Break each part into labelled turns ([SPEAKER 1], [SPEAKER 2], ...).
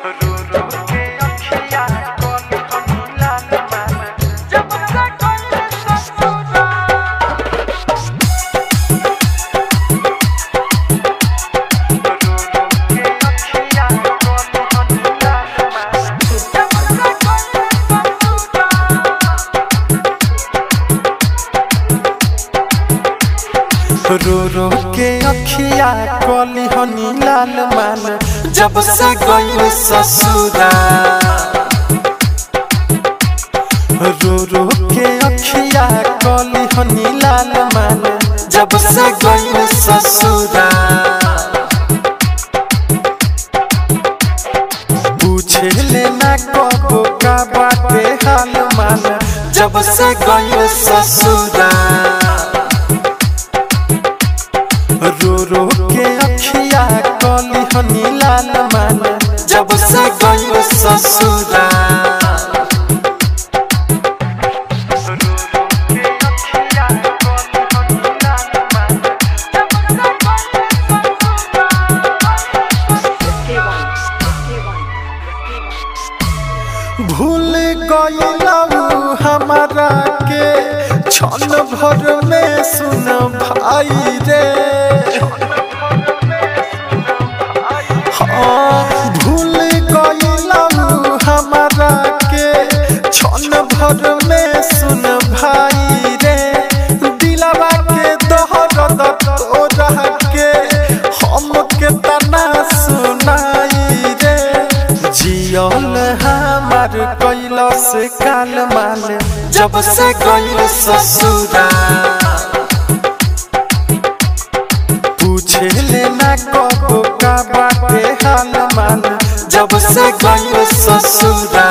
[SPEAKER 1] रो रो के अखिया कली हनी लाल मान जब से गई ससुरा रो रो के अखिया कली हनी लाल मान जब से गई ससुरा पूछे लेना कबो का बाटे हाल मान जब से गई ससुरा रो रो के अखिया कली हनी लाल मान जब से गई ससुरा भूल गईलू हमारा के क्षण भर में सुन भाई रे हाँ भूल गईलू हमारा के क्षण भर में सुन भाई रे दिलवा के दोहर तोरा के हम के तना सुनाई रे जियल हमार कैलस काल माल जब से गई ससुरा पूछे लेना कबो का बाटे हाल माल जब से गई ससुरा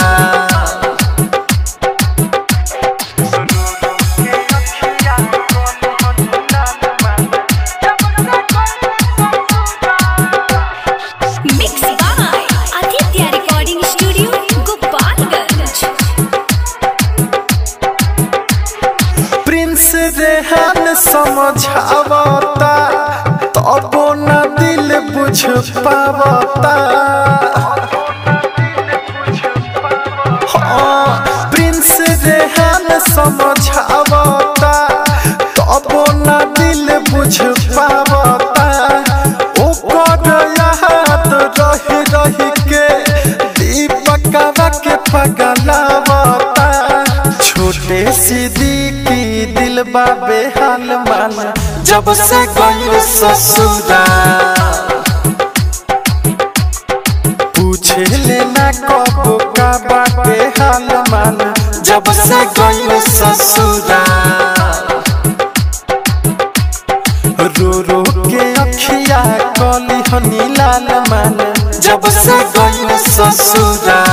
[SPEAKER 2] Mixed by Aditya Recording Studio, Gopalganj.
[SPEAKER 1] Prince Rehan समझावता तबो न दिल बुझ पावता हाँ, प्रिंस रेहान समझावता तबो न दिल बुझ पावता ओकर याद रही रही के दीपकवा के पगलावता छोटे सीधी की दिल बाबे हाल मान जब से गई ससुरा पूछे लेना कबो का बाटे हाल मान जब से गई ससुरा रो रो के अखिया कली हनी लाल मान जब से गई ससुरा